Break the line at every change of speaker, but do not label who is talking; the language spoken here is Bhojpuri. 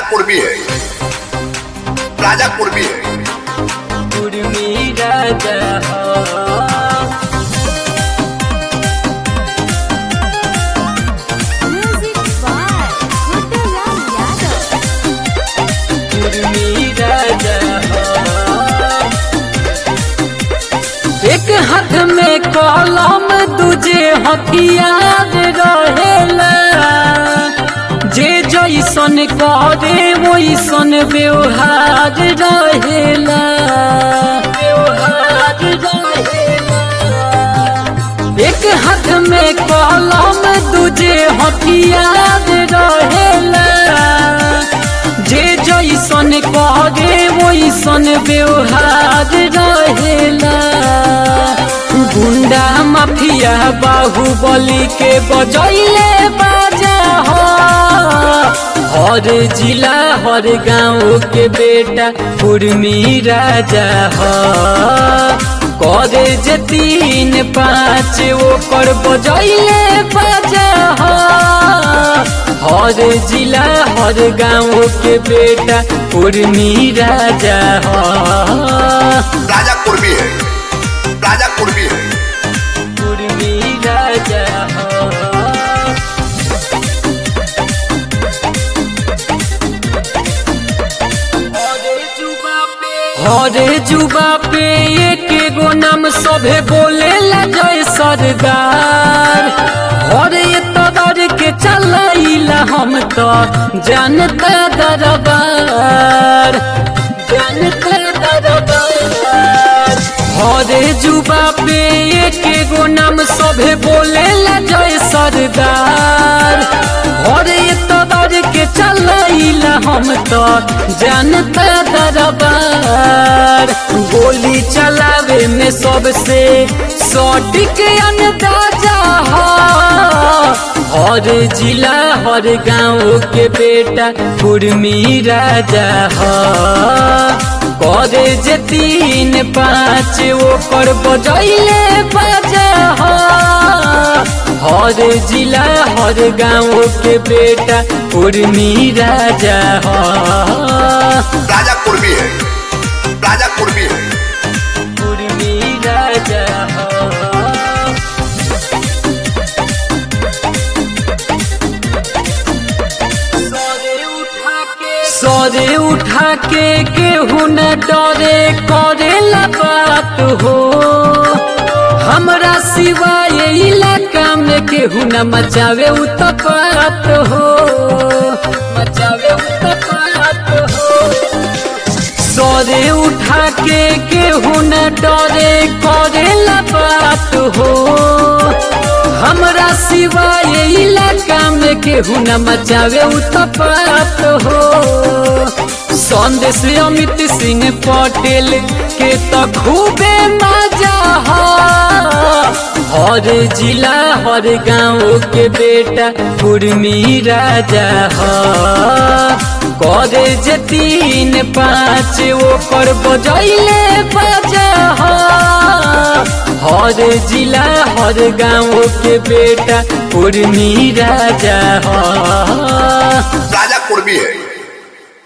पूर्वी है राजा पूर्वी है
कुर्मी राजा हो
Music by Kutulam Yadav.
Kurmi राजा हो एक हाथ में कलम दूजे हथियार रहेला जे जैसन करे वैसन व्यवहार रहेला व्यवहार रहेला एक हाथ में कलम दूजे हथियार रहेला जे जैसन करे वैसन व्यवहार रहेला गुंडा माफिया बाहुबली के बजैले बाजा हो हर जिला हर गांव के बेटा कुर्मी राजा हो करे जे तीन पाँच ओकर बजैले बाजा हो हर जिला हर गांव के बेटा कुर्मी राजा हो
राजा पूर्वी है राजा पूर्वी है
कुर्मी राजा हो हरे जुबा पे एक गो नाम सभे बोले जय सरदार हरे तदर के चलैला हम तो जानता दरबार जानता दरबार हरे जुबा पे एक गो नाम सभे बोले जय सरदार हरे तदर के चलैला हम तो जानता दरबार गोली चलावे में सबसे सटीक अंदाजा हो हर जिला हर गांव के बेटा कुर्मी राजा हो करे जे तीन पाँच ओकर बजैले बाजा हो हर जिला हर गांव के बेटा कुर्मी राजा हो
राजा पूर्वी है राजा पूर्वी है
कुर्मी राजा हो सरे उठा के केहू न डरे करेला बात हो हमरा सिवाय इलाका में केहू न मचावे उत्पात हो मचावे उत्पात हो सरे उठा के केहू न डरे करेला बात हो हमरा सिवाय इलाका में केहू न मचावे उत्पात हो संदेश अमित सिंह पटेल के तो खूबे मजा हो हर जिला हर गांव के बेटा कुर्मी राजा हो करे जे तीन पाँच ओकर बजैले बाजा हो हर जिला हर गांव के बेटा कुर्मी राजा हो
राजा पूर्वी है